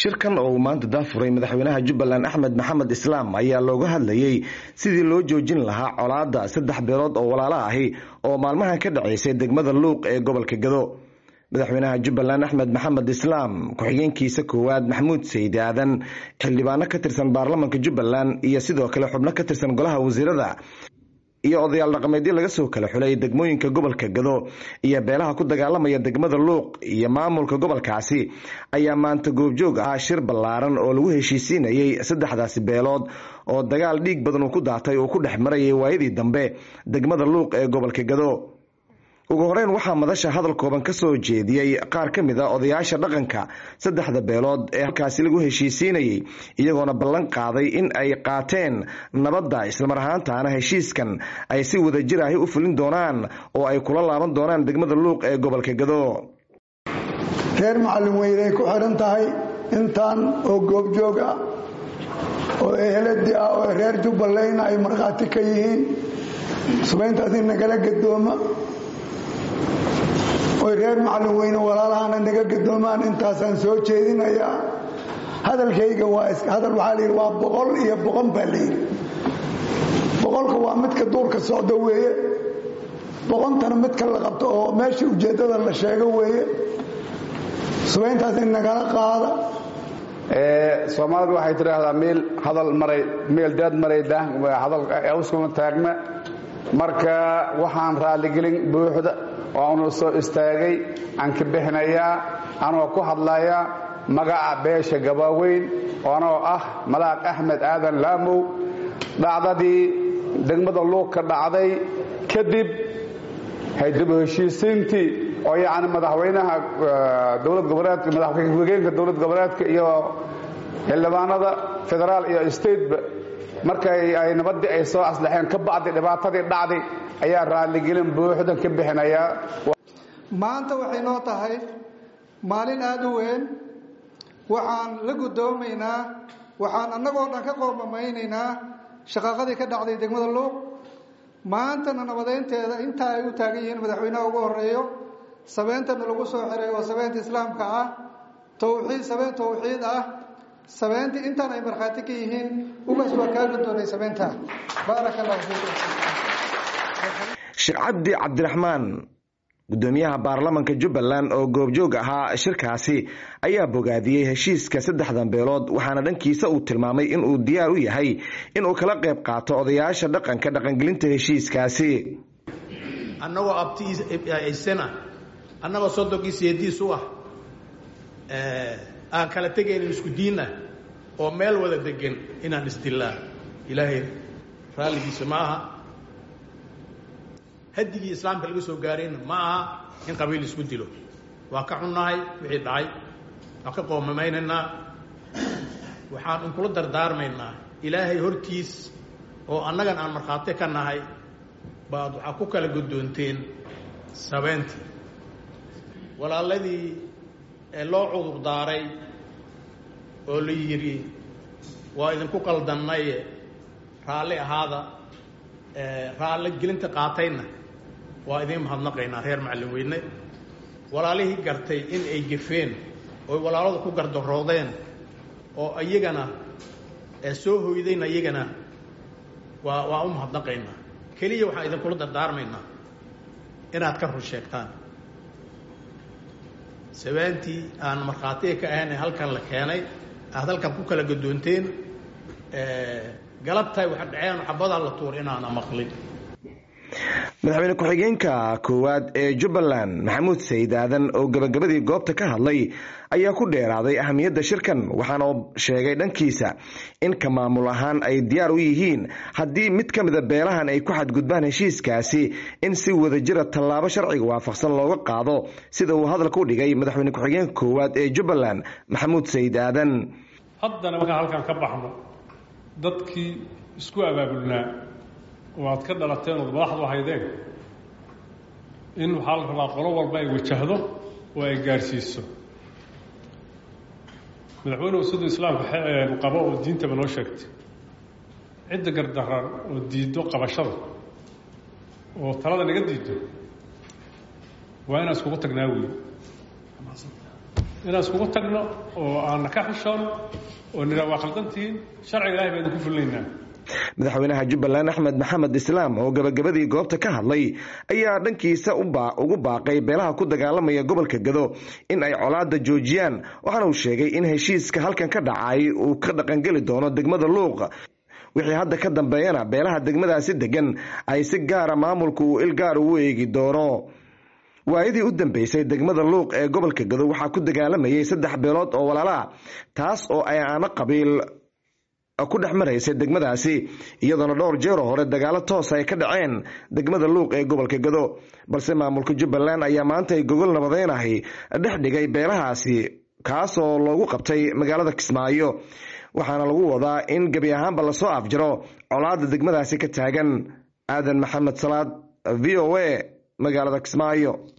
shirkan oo uu maanta daafuray madaxweynaha jubbaland axmed maxamed islaam ayaa looga hadlayey sidii loo joojin lahaa colaadda saddex beelood oo walaala ahi oo maalmahan ka dhacaysay degmada luuq ee gobolka gado madaxweynaha jubbaland axmed maxamed islaam ku-xigeenkiisa koowaad maxamuud sayid aadan xildhibaano ka tirsan baarlamanka jubbaland iyo sidoo kale xubno ka tirsan golaha wasiirada iyo odayaal dhaqameedyo laga soo kala xulay degmooyinka gobolka gado iyo beelaha ku dagaalamaya degmada luuq iyo maamulka gobolkaasi ayaa maanta goobjoog ah shir ballaaran oo lagu heshiisiinayey saddexdaasi beelood oo dagaal dhiig badan uu ku daatay uu ku dhex marayay waayadii dambe degmada luuq ee gobolka gado ugu horeyn waxaa madasha hadal kooban ka soo jeediyey qaar ka mid a odayaasha dhaqanka saddexda beelood ee halkaasi lagu heshiisiinayey iyagoona ballan qaaday in ay qaateen nabadda islamar ahaantaana heshiiskan ay si wadajir ahi u fulin doonaan oo ay kula laaban doonaan degmada luuq ee gobolka gado reer macallin weynay ku xidhan tahay intaan oo goobjoog ah oo eheladi ah oo reer jubbalandna ay markhaati ka yihiin subayntaas in nagala gadooma oy reer macallin weyne walaalahana naga gadoomaan intaasaan soo jeedinayaa hadalkayga waa hadal waxaa layidhi waa boqol iyo boqon baa layidhi boqolka waa midka duurka socdo weeye boqontana midka la qabto oo meesha ujeeddada la sheego weeye subayntaas in nagala qaada soomaalidu waxay tidhaahdaa meel hadal maray meel daad maray hadalawskuma taagma marka waxaan raalligelin buuxda oo anu soo istaagay aan ka bixinayaa anoo ku hadlayaa magaca beesha gabaaweyn oo anoo ah malaaq axmed aadan laamow dhacdadii degmada luuq ka dhacday kadib haydib heshiisiintii oo yacni madaxweynaha dowlad goboleedka madaxwegeenka dowlad goboleedka iyo xildhibaanada federaal iyo stateba markay ay nabaddii ay soo aslaxeen ka bacdi dhibaatadii dhacday ayaa raalligelin buuxdan ka bixinayaa maanta waxay noo tahay maalin aada u weyn waxaan la guddoomaynaa waxaan annagoo dhan ka qoomamaynaynaa shaqaaqadii ka dhacday degmada luuq maantana nabadeynteeda intaa ay u taagan yihiin madaxweynaha ugu horeeyo sabeentana lagu soo xiray oo sabeenta islaamka ah tawxiid sabeen tawxiid ah sabeentii intaan ay markhaati ka yihiin ugaas waa kaa guddoonay sabeynta baaraka allahu fiikum sheekh cabdi cabdiraxmaan guddoomiyaha baarlamanka jubbaland oo goobjoog ahaa shirkaasi ayaa bogaadiyey heshiiska saddexdan beelood waxaana dhankiisa uu tilmaamay inuu diyaar u yahay inuu kala qayb qaato odayaasha dhaqanka dhaqangelinta heshiiskaasi annagoo abtiisana annagoo sodonkiisa yadiis u ah aan kala tegaynin isku diinna oo meel wada degan inaan isdillaa ilaahay raalligiisa ma aha hadigii islaamka laga soo gaarayna ma aha in qabiil isku dilo waa ka xunnahay wixii dhacay waa ka qoomamaynanaa waxaan unkula dardaarmaynaa ilaahay hortiis oo annagan aan markhaati ka nahay baad waxaa ku kala guddoonteen sabeyntii walaaladii ee loo cudur daaray oo la yidhi waa idinku qaldannaye raalli ahaada raalli gelinta qaatayna waa idiin mahadnaqaynaa reer macallin weyne walaalihii gartay in ay gefeen oy walaaladu ku gardaroodeen oo iyagana soo hoydayna iyagana waa waa u mahadnaqaynaa keliya waxaan idinkula dardaarmaynaa inaad ka run sheegtaan sabaantii aan markhaatiga ka ahayn halkan la keenay aad halkan ku kala gadoonteen galabtahay waxa dhaceen xabadaa la tuur inaana maqlin madaxweyne ku-xigeenka koowaad ee jubbaland maxamuud sayid aadan oo gabagabadii goobta ka hadlay ayaa ku dheeraaday ahamiyadda shirkan waxaana sheegay dhankiisa in ka maamul ahaan ay diyaar u yihiin haddii mid ka mida beelahan ay ku xadgudbaan heshiiskaasi in si wadajira tallaabo sharciga waafaqsan looga qaado sida uu hadalka u dhigay madaxweyne ku-xigeenka koowaad ee jubbaland maxamuud sayid aadan haddana markaan halkaan ka baxno dadkii isku abaabulnaa oo aad ka dhalateen ood madaxdu haydeen in waxaa la rabaa qolo walba ay wajahdo oo ay gaadhsiiso madaxweynuhu siduu islaamka qabo oo diintaba noo sheegtay cidda gardaran oo diiddo qabashada oo talada naga diiddo waa inaan iskugu tagnaa wey inaan iskugu tagno oo aanna ka xishoono oo nidhaa waa khaldantihiin sharciga ilahay baa idinku fulinaynaa madaxweynaha jubbaland axmed maxamed islaam oo gabagabadii goobta ka hadlay ayaa dhankiisa ugu baaqay beelaha ku dagaalamaya gobolka gado in ay colaada joojiyaan waxaana uu sheegay in heshiiska halkan ka dhacay uu ka dhaqangeli doono degmada luuq wixii hadda ka dambeeyana beelaha degmadaasi degan ay si gaara maamulka uu ilgaar ugu eegi doono waayadii u dambeysay degmada luuq ee gobolka gado waxaa ku dagaalamayay saddex beelood oo walaalaa taas oo ay aano qabiil ku dhex maraysay degmadaasi iyadoona dhowr jeeroo hore dagaalo toosa ay ka dhaceen degmada luuq ee gobolka gado balse maamulka jubbaland ayaa maanta ay gogol nabadeynahay dhex dhigay beelahaasi kaasoo loogu qabtay magaalada kismaayo waxaana lagu wadaa in gebi ahaanba lasoo afjaro colaada degmadaasi ka taagan aadan maxamed salaad v o a magaalada kismaayo